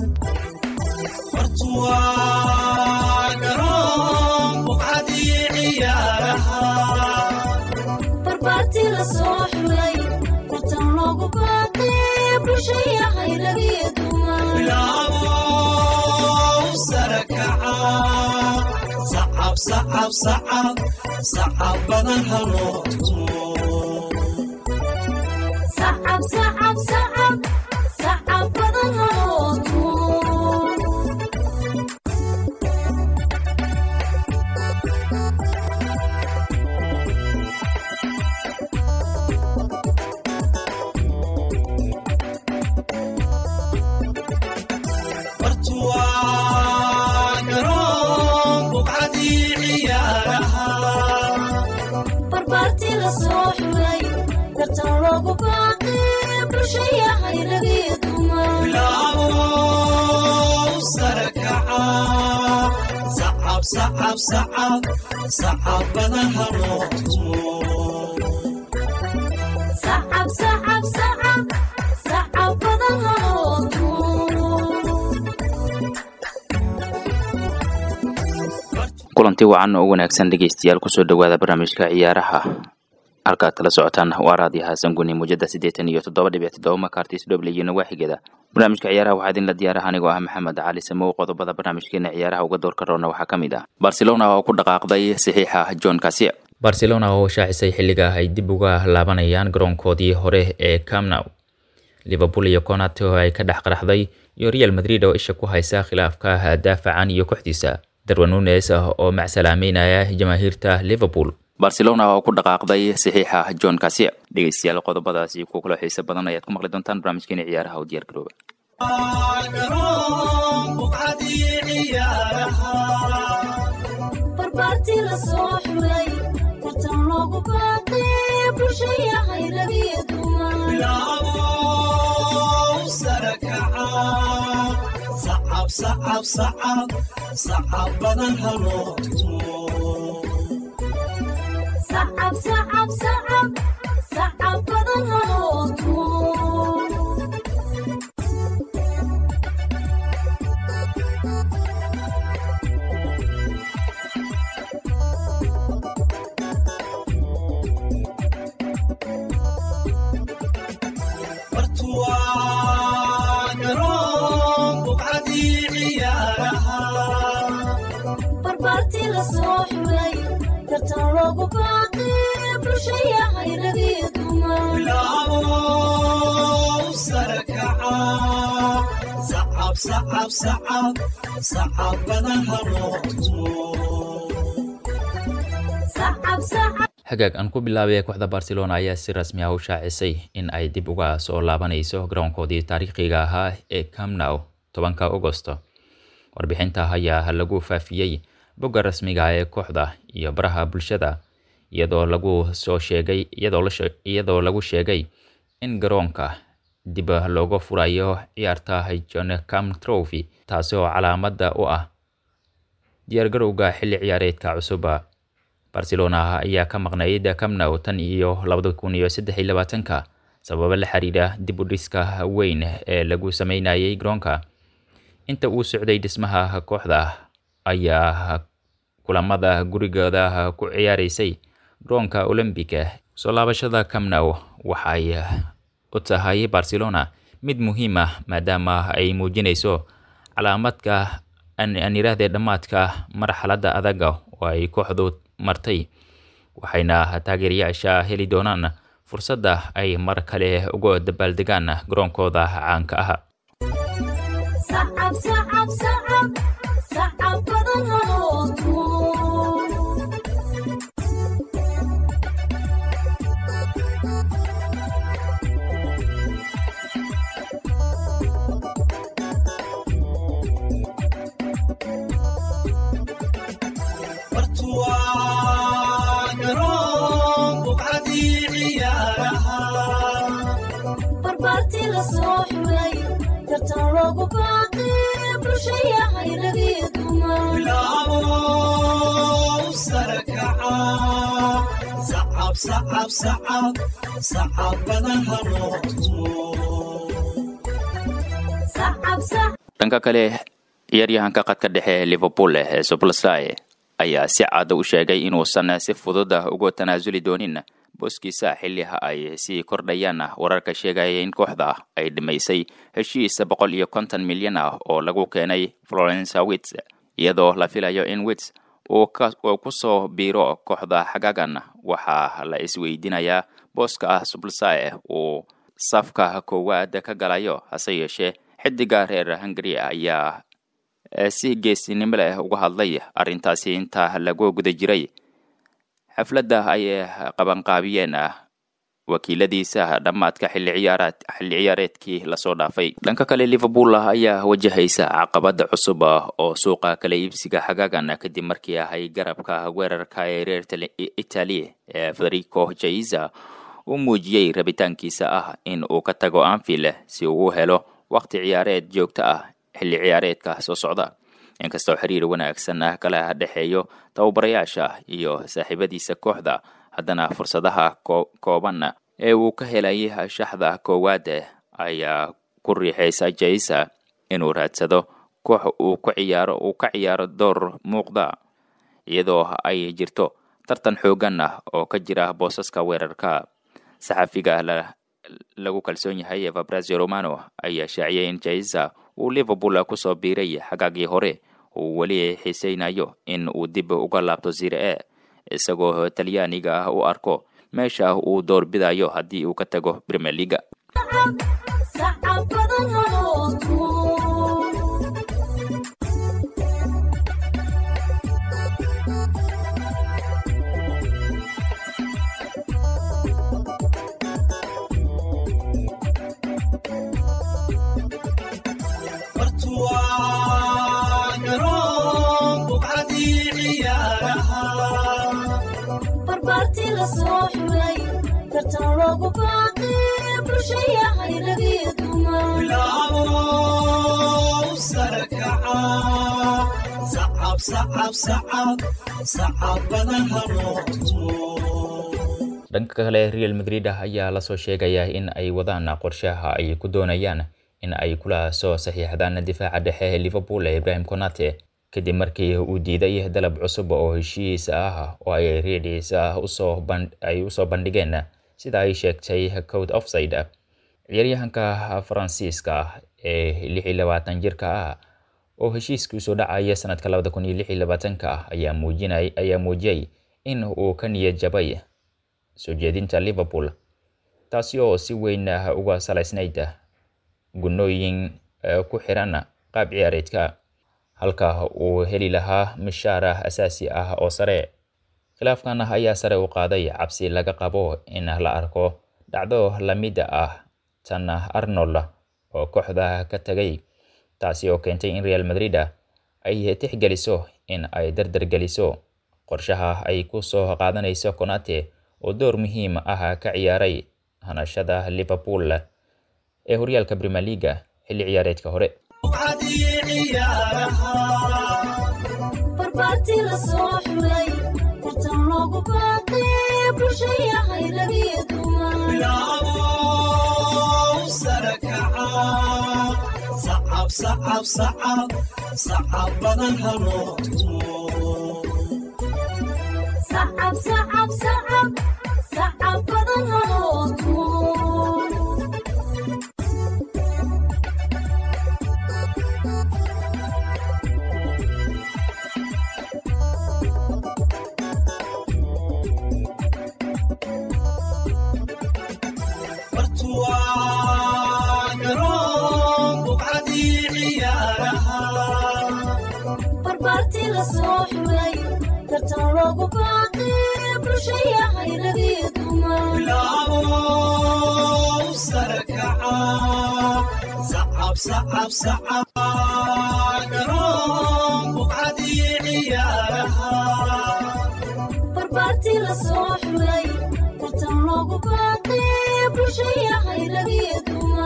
barbaarti la soo xulay tartan loogu baaqay bulshaya hayragiyo dumansacab badan haloo tumo barbaarti la soo xulay tartan loogu baaqay bulshaya hayragiyo dumansacab badan haloo tumo kulanti wacan oo wanaagsan dhegeystayaal kusoo dhowaada barnaamijka ciyaaraha halkaad kala socotaan waa raadiyo xasan guni muujada siddeetan iyo toddoba dhibic toddoba makartis dhoble iyo nawaaxigeeda barnaamijka ciyaaraha waxaa idinla diyaaraha anigoo ah maxamed cali samow qodobada barnaamijkeena ciyaaraha uga doorka roona waxaa ka mid ah barcelona oo ku dhaqaaqday saxiixa john kasia barcelona oo shaacisay xilliga ay dib uga laabanayaan garoonkoodii hore ee camnow liverpool iyo conat oo ay ka dhex qaraxday iyo real madrid oo isha ku haysa khilaafka daafacan iyo kooxdiisa darwan nunes oo macsalaameynaya jamaahiirta liverpool barcelona oo ku dhaqaaqday saxiixa john kasia dhegeystayaal qodobadaasi kuwa kula xiisa badan ayaad ku maqli doontaan barnaamijkeena ciyaaraha oo diyaar garooba barbaarti la soo xulay tartan loogu baaqay bulshaya hayragiyo dumansacab badan haloo tumo barbaarti la soo xulay tartan loogu baaqay bulshaya hayragiyo dumansacab hagaag aan ku bilaabay kooxda barcelona ayaa si rasmi ah u shaacisay in ay dib uga soo laabanayso garoonkoodii taariikhiga ahaa ee camnow tobanka agosto warbixinta ayaa lagu faafiyey bogga rasmiga ee kooxda iyo baraha bulshada iyadoo lagu soo sheegay iyadoo lagu sheegay in garoonka dib looga furayo ciyaarta john cam trophy taasi oo calaamada u ah diyaargarowga xilli ciyaareedka cusuba barcelona ayaa ka maqnayd camnow tan iyo labada kun iyo saddex iyo labaatanka sababo la xiriira dib u dhiska weyn ee lagu sameynayay garoonka inta uu socday dhismaha kooxda ayaa kulamada gurigooda ku ciyaaraysay garoonka olombica soo laabashada camnow waxay u tahay barcelona mid muhiim ah maadaama ay muujinayso calaamadka aan yiraahdee dhammaadka marxaladda adaga oo ay kooxdu martay waxayna taageerayaasha heli doonaan fursadda ay mar kale uga dabaaldegaan garoonkooda caanka ah sacab badan haloo tumo barbaarti la soo xulay tartan loogu baaqay bulshaya hayragiyo dhanka kale ciyaaryahanka qadka dhexe liverpool ee sublsai ayaa si cad u sheegay inuusan si fudud uga tanaasuli doonin booskiisa xilliha ay sii kordhayaan wararka sheegaya in kooxda ay dhimaysay heshiis boqol iyo konton milyan ah oo lagu keenay florence wits iyadoo la filayo in wits uu kusoo biiro kooxda xagaagan waxaa la isweydiinayaa booska ah sublsai uu safka koowaad ka galayo hase yeeshee xidiga reer hungary ayaa si geesinimo leh uga hadlay arrintaasi inta lagu guda jiray xafladda ay qabanqaabiyeen wakiiladiisa dhammaadka xilli ciyaaraad xilli ciyaareedkii lasoo dhaafay dhanka kale liverpool ayaa wajahaysa caqabada cusub oo suuqa kala iibsiga xagaagan kadib markii ahay garabka weerarka ee reer italy ee federico jaiza uu muujiyey rabitaankiisa ah in uu ka tago anfield si uu u helo waqti ciyaareed joogto ah xilli ciyaareedka soo socda inkastoo xiriir wanaagsan ah kala dhexeeyo tababarayaasha iyo saaxiibadiisa kooxda haddana fursadaha kooban ee uu ka helay shaxda koowaad ayaa ku riixaysa jaisa inuu raadsado koox uu ku ciyaaro uu ka ciyaaro door muuqda iyadoo ay jirto tartan xoogan ah oo ka jira boosaska weerarka saxafiga lagu kalsoon yahay fabrazio romano ayaa shaaciyay in jaisa uu liverpool kusoo biiray xagaagii hore uu weli xiisaynayo in uu dib uga laabto zire e isagoo talyaaniga ah u arko meesha uu door bidayo haddii uu ka tago premier leaga barbaartii la soo xulay tartan loogu baaqay bulshayahay lagiyo dhanka kale real madrid ayaa lasoo sheegaya in ay wadaan qorshaha ay ku doonayaan in ay kula soo saxiixdaan difaaca dhexe ee liverpool ee ibrahim conate kadib markii uu diiday dalab cusub oo heshiis ah oo ay reedis ah ay usoo bandhigeen sida ay sheegtay code offside ciyaaryahanka faransiiska ah ee lix iyo labaatan jirka ah oo heshiiskii usoo dhacaya sanadka labada kun iyo lix iyo labaatanka ah ayaa muujinay ayaa muujiyey in uu ka niyad jabay soo jeedinta liverpool taasi oo si weyn uga salaysnayd gunooyin ku xiran qaab ciyaareedka halka uu heli lahaa mishaar asaasi ah oo sare khilaafkan ayaa sare u qaaday cabsi laga qabo in la arko dhacdo lamid ah tan arnold oo kooxda ka tagay taasi oo keentay in real madrid ay tixgeliso in ay dardargeliso qorshaha ay ku soo qaadanayso conate oo door muhiim ah ka ciyaaray hanashada liverpool ee horyaalka premier leaga xilli ciyaareedka hore barbaartii la soo xulay tartan loogu baaqay bulshayahay lagiyo sacab badan haloo tumo barbaartii la soo xulay tartan loogu baaqay bulshayahay lagiyo barbaartii la soo xulay tartan loogu baaqay bulshayahay lagiyo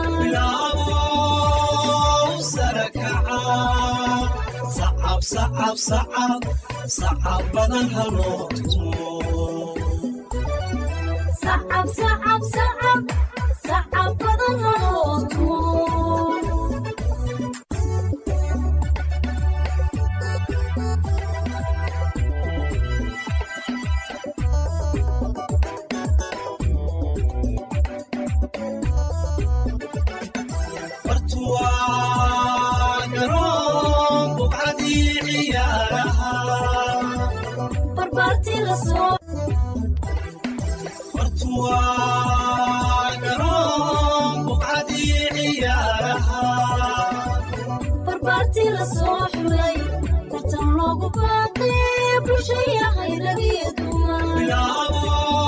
sacab sacab sacab sacab badan haloo tumo barbaartii la soo barbaartii la soo xulay tartan loogu baaqay bulsha yahay rag iyo dumar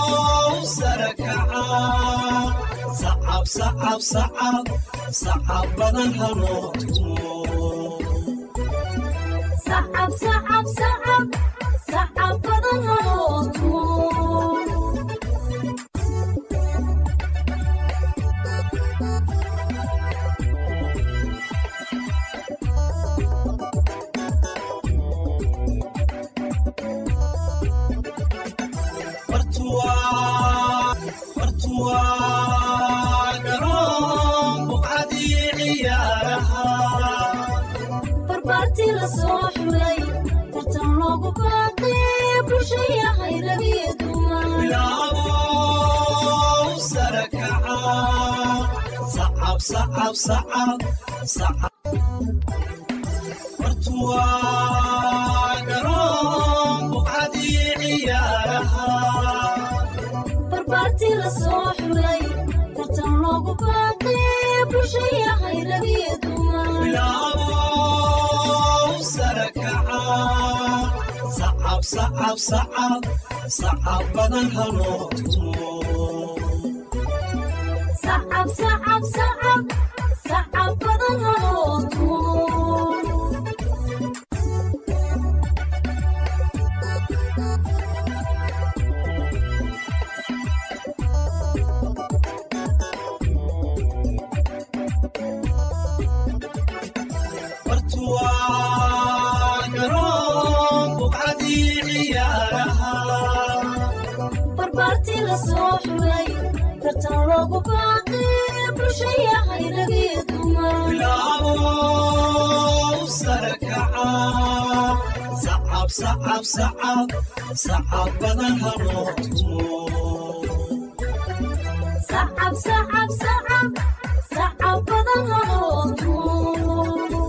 sacab sacab sacab sacab badan haloo tumo barbaartii la soo xulay tartan loogu baaqay bulsha yahay rag iyo dumar barbaartii la soo xulay tartan loogu baaqay bulsha yahay rag iyo dumar sacab sacab sacab sacab badan haloo tumo barbaartii la soo xulay tartan loogu baaqay bulsha yahay rag iyo dumar sacab sacab sacab sacab badan haloo tumo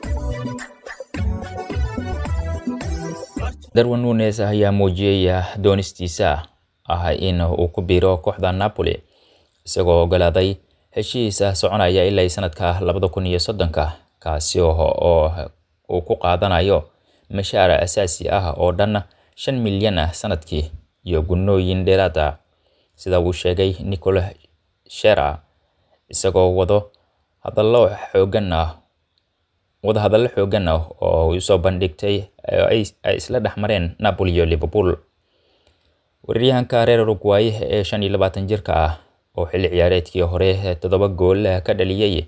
darwin nunes ayaa muujiyey doonistiisa ah in uu ku biiro kooxda napoli isagoo ogolaaday heshiisa soconaya ilaa sanadka labada kun iyo soddonka kaasi oo uu ku qaadanayo mashaar asaasi ah oo dhan shan milyan ah sanadkii iyo gunooyin dheeraad ah sida uu sheegay nicol shera isagoo wado hadallo xoogan ah wadahadallo xoogan ah oo usoo bandhigtay ay isla dhex mareen napoli iyo liverpool weeraryahanka reer uruguay ee shan iyo labaatan jirka ah oo xilli ciyaareedkii hore toddoba gool ka dhaliyey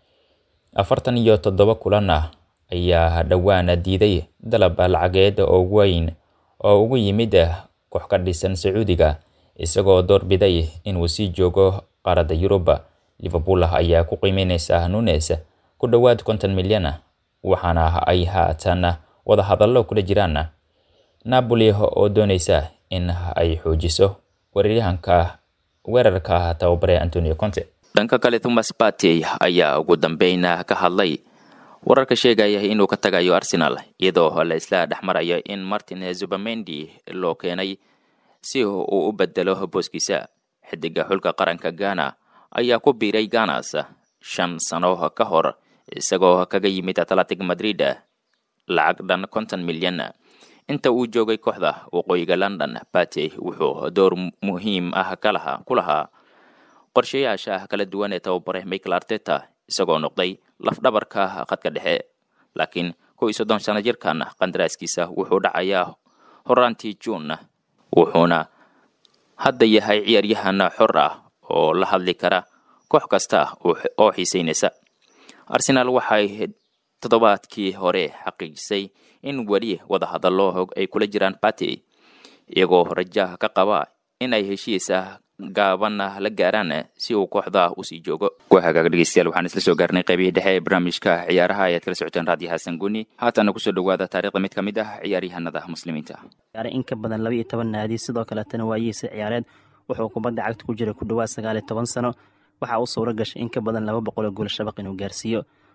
afartan iyo toddoba kulan ah ayaa dhowaan diiday dalab lacageed oo weyn oo ugu yimid koox ka dhisan sacuudiga isagoo doorbiday inuu sii joogo qaaradda yurub liverpool ayaa ku qiimeyneysa nunes ku dhowaad konton milyan waxaana ay haatan wada hadallo kula jiraan napoli oo dooneysa in ay xoojiso weeraryahanka weerarka tababare antonio conte dhanka kale thomas partey ayaa ugu dambeyn ka hadlay wararka sheegaya inuu ka tagayo arsenal iyadoo la isla dhex marayo in martin zubamendi loo keenay si uu u bedelo booskiisa xidiga xulka qaranka ghana ayaa ku biiray ganas shan sano ka hor isagoo kaga yimid atletic madrid lacag dhan konton milyan inta uu joogay kooxda waqooyiga london partey wuxuu door muhiim ah kalaha ku lahaa qorshayaasha kala duwan ee tababare michael arteta isagoo noqday lafdhabarka khadka dhexe laakiin kow iyo soddon sano jirkan qandaraaskiisa wuxuu dhacayaa horaantii juun wuxuuna hadda yahay ciyaaryahan xor ah oo la hadli kara koox kasta oo xiiseynaysa arsenaal waxay toddobaadkii hore xaqiijisay in weli wadahadallo ay kula jiraan partey iyagoo rajaha ka qaba in ay heshiisa gaaban la gaaraan si uu kooxda usii joogo hagaag dhegeystayaal waxaan isla soo gaarnay qaybihii dhexe ee barnaamijka ciyaaraha ayaad kala socoteen raadiyo xasan guni haatana kusoo dhawaada taarikhda mid ka mid ah ciyaaryahanada muslimiinta in ka badan laba iyo toban naadi sidoo kaletana waayihiisa ciyaareed wuxuu kubadda cagta ku jiray ku dhawaad sagaal iyo toban sano waxaa u suura gashay in ka badan laba boqol oo gool shabaq inuu gaarsiiyo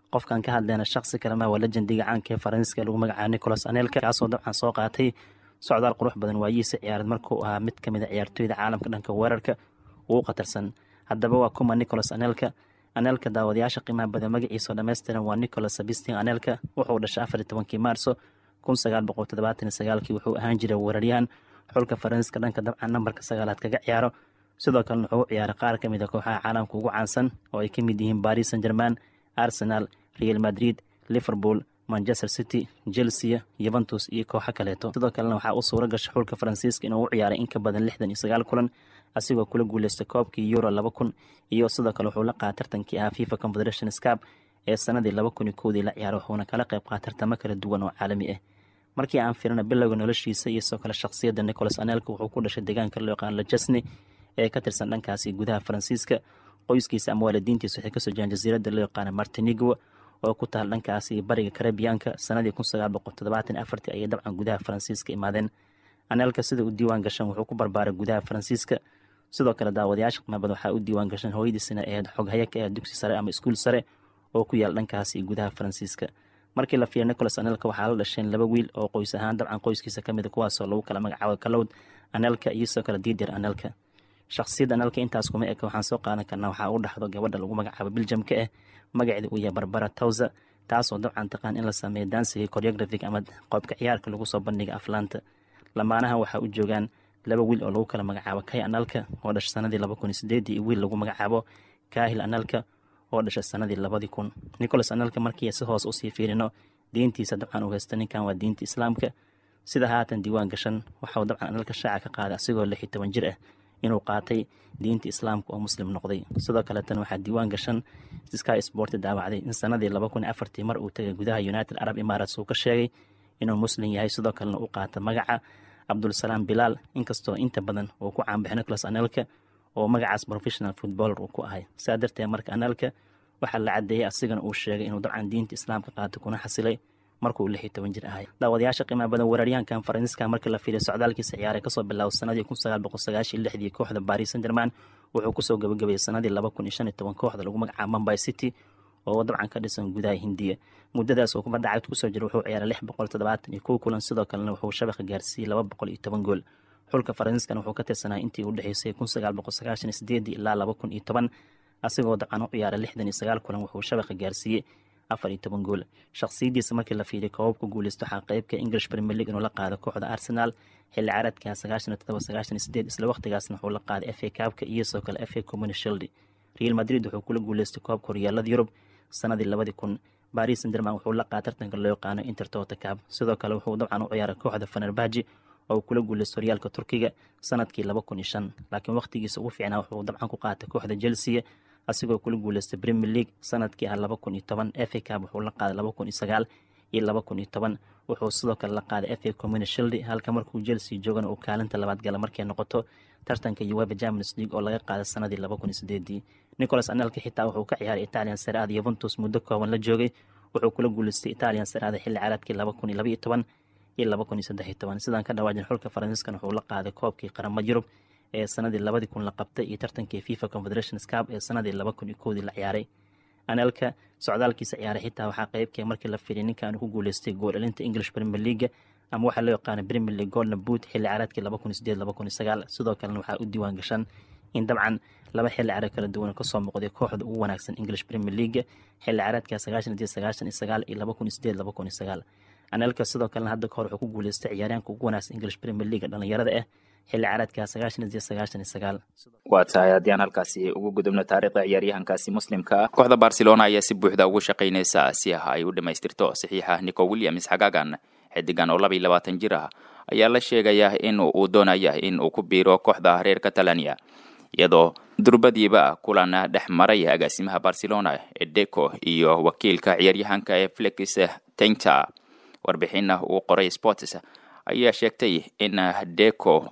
qofkan ka hadleyna shaksi kalema waa lejendiga caanka ee faransiiska lagu magacaabo nicolas anelka kaasoo dabcan soo qaatay socdaal qurux badan waayihiisa ciyaareed markuu ahaa mid kamid a ciyaartooyda caalamka dhanka weerarka ugu khatarsan haddaba waa kuma nicolas anelka anelka daawadayaasha qiimaha badan magaciisao dhammaystiran waa nicolas sabistin anelka wuxuu dhashay afar iyo tobankii maarso kun sagaal boqol toddobaatan iyo sagaalkii wuxuu ahaan jiray weeraryahan xulka faransiiska dhanka dabcan nambarka sagaalaad kaga ciyaaro sidoo kalena wuxuu u ciyaaray qaar ka mid a kooxaha caalamka ugu caansan oo ay ka mid yihiin baris san german arsenal real madrid liverpool manchester city chelsea yuventus iyo kooxo kaleeto sidoo kalena waxaa u suura gashay xulka faransiiska inuu u ciyaaray in ka badan lixdan iyo sagaal kulan asigoo kula guuleystay koobkii euro laba kun iyo sidoo kale wuxuu la qaatay tartankii ahaa fifa confederation scap ee sanadii laba kun iyo kowdii la ciyaaray wuxuuna kala qayb qaatay tartamo kala duwan oo caalami ah markii aan firina bilowga noloshiisa iyo sidoo kale shakhsiyadda nicolas anelka wuxuu ku dhashay deegaanka loo yaqaan lajesne ee ka tirsan dhankaasi gudaha faransiiska qoyskiisa ama waalidiintiisa waxay kasoo jiraan jasiiradda loo yaqaana martinigo oo ku taal dhankaasi bariga karabiyaanka sanadii kun sagaal boqol toddobaatan afartii ayay dabcan gudaha faransiiska imaadeen anelka sida u diiwaan gashan wuxuu ku barbaaray gudaha faransiiska sidoo kale daawadayaasha qiimabada waxaa u diiwaan gashan hooyadiisina ahayd xoghaya ka ah dugsi sare ama iskuul sare oo ku yaal dhankaasi gudaha faransiiska markii la fiiriya nicolas anelka waxaa la dhasheen laba wiil oo qoys ahaan dabcan qoyskiisa kamid a kuwaasoo lagu kala magacaabo kalowd anelka iyo sidoo kale diidir anelka shakhsiyadda analka intaas kuma eka waxaan soo qaadan karnaa waxaa u dhaxdo gabadha lagu magacaabo biljamka ah magaceeda uu yahay barbara towsa taasoo dabcan taqaan in la sameeyo dansiga choreographic ama qoobka ciyaarka lagu soo bandhiga aflaanta lamaanaha waxaa u joogaan laba wiil oo lagu kala magacaabo kay analka oo dhashay sanadii laba kun iyo sideedii iyo wiil lagu magacaabo kahil analka oo dhashay sanadii labadii kun nicolas analka markii si hoos usii fiirino diintiisa dabcan uu haysta ninkan waa diinta islaamka sida haatan diiwaan gashan waxauu dabcan analka shaaca ka qaaday asigoo lix iyo toban jir ah inuu qaatay diinta islaamka oo muslim noqday sidoo kaleetan waxaa diiwaan gashan sky sport daawacday in sanadii laba kun iyo afartii mar uu tagay gudaha united arab emirates uu ka sheegay inuu muslim yahay sidoo kalena u qaata magaca cabdulsalaam bilaal inkastoo inta badan uu ku caanbaxay nicolas anelka oo magacaas professional footballer uu ku ahay saa darteed marka anelka waxaa la cadeeyey asigana uu sheegay inuu dabcan diinta islaamka qaatay kuna xasilay markuu lix iyo toban jir ahay daawadayaasha qiimaha badan weeraryahankan faransiiska markii la fiiriyo socdaalkiisa ciyaaray kasoo bilaabo sanadii kun sagaal boqol sagaashiyo lixdii kooxda baris san german wuxuu kusoo gabagabeeyey sanadii laba kun iyo shan iyo toban kooxda lagu magacaabo mumbai city oo dabcan ka dhisan gudaha hindiya muddadaas uu kubadda cagta kusoo jira wuxuu ciyaaray lix boqol toddobaatan iyo kow kulan sidoo kalena wuxuu shabaqa gaarsiiyey laba boqol iyo toban gool xulka faransiiskana wuxuu ka tirsanaa intii u dhexeysay kun sagaal boqol sagaashan iyo sideedii ilaa laba kun iyo toban asigoo dabcan u ciyaaray lixdan iyo sagaal kulan wuxuu shabaqa gaarsiiyey afar iyo toban gool shakhsiyadiisa markii la fiiriyo koobabka guuleysto waxaa qeybka english premier league inuu la qaado kooxda arsenal xilli caaradka sagaashan iyo todoba sagaashan iyo sideed isla waqtigaasna wuxuu la qaaday f a kaabka iyo sidoo kale f a communi shield real madrid wuxuu kula guuleystay koobka horyaalada yurub sanadii labadii kun baris sanderman wuxuu la qaada tartanka loo yaqaano intertota cab sidoo kale wuxuu dabcan u ciyaaray kooxda fanerbaji oo kula guuleystay horyaalka turkiga sanadkii laba kun iyo shan laakiin waqtigiisa ugu fiicnaa wuxuu dabcan ku qaatay kooxda chelsea asigoo kula guuleystay premier league sanadkii ah laba kun iyo toban f a cab wuxuu la qaaday laba kun iyo sagaal iyo laba kun iyo toban wuxuu sidoo kale la qaaday f a communi shield halka markuu chelsea joogana uu kaalinta labaad gala markay noqoto tartanka ueva champions league oo laga qaaday sanadii laba kun iyo sideedii nicolas anelka xitaa wuxuu ka ciyaaray italian seraada yuventus muddo kooban la joogay wuxuu kula guuleystay italian seraada xilli caaladkii laba kun iyo laba iyo toban iyo laba kun iyo saddex iyo toban sidaan ka dhawaajin xulka faransiiskan wuxuu la qaaday koobkii qaramada yurub ee sanadii labadii kun la qabtay iyo tartankii fifa confederation scap ee sanadii laba kun iyo kowdii la ciyaaray anelka socdaalkiisa ciyaaray xitaa waxaa qeybkee markii la fiiriy ninkan ku guuleystay gool elinta english premier league ama waxaa loo yaqaana premier league golden boot xilli ciyaareedkii laba kun iyo sideed laba kun iyo sagaal sidoo kalena waxaa u diiwaan gashan in dabcan laba xilli ciyaareed kala duwan kasoo muuqday kooxda ugu wanaagsan english premier league xilli ciyaareedka sagaashan iyo sagaashan iyo sagaal iyo laba kun iyo sideed laba kun iyo sagaal anelka sidoo kalena hadda kahor wuxuu ku guuleystay ciyaaryaanka ugu wanaagsan english premier league dhalinyarada ah xilli ciyaareedka sagaashan iyo sagaashan iyo sagaal waa tahay haddii aan halkaasi ugu gudubno taariikhda ciyaaryahankaasi muslimka ah kooxda barcelona ayaa si buuxda ugu shaqaynaysa si ah ay u dhammaystirto saxiixa nico williams xagaagan xidigan oo laba iyo labaatan jir ah ayaa la sheegayaa in uu doonaya in uu ku biiro kooxda reer catalania iyadoo durbadiiba kulan dhex maray agaasimaha barcelona edeco iyo wakiilka ciyaaryahanka ee felix tainta warbixina uu qoray sports ayaa sheegtay in deco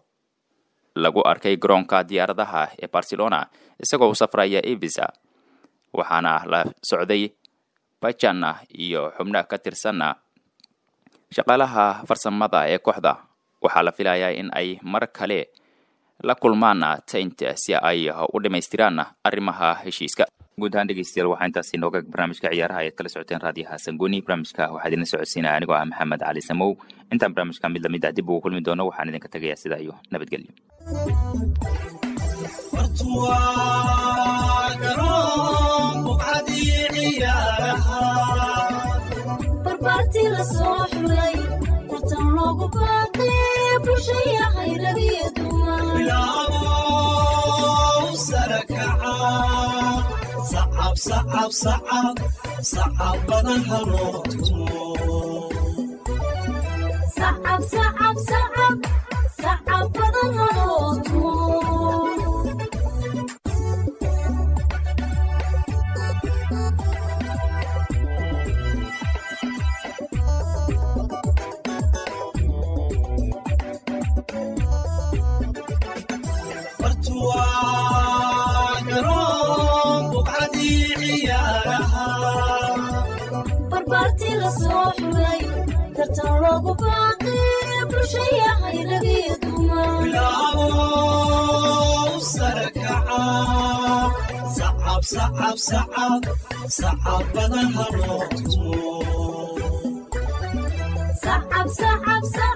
lagu arkay garoonka diyaaradaha ee barcelona isagoo u safraya evisa waxaana la socday bajana iyo xubno ka tirsan shaqaalaha farsamada ee kooxda waxaa la filayaa in ay mar kale la kulmaan taint si ay u dhammaystiraan arrimaha heshiiska guud ahaan dhegeystayaal waxaa intaasi inooga barnaamijka ciyaaraha ayaad kala socoteen raadiyaha sangoni barnaamijka waxaa idinla socodsiinaya anigoo ah maxamed cali samow intaan barnaamijka mid lamid ah dib ugu kulmi doono waxaan idinka tegayaa sidaa iyo nabadgelyo barbaartii la soo xulay tartan loogu baaqay bulshayahay ragiyo dumar sacab sacab sacab sacab badan haloo tumo barbaartii la soo xulay tartan loogu baaqay bulshayahay ragiyo dumar sacab sacab sacab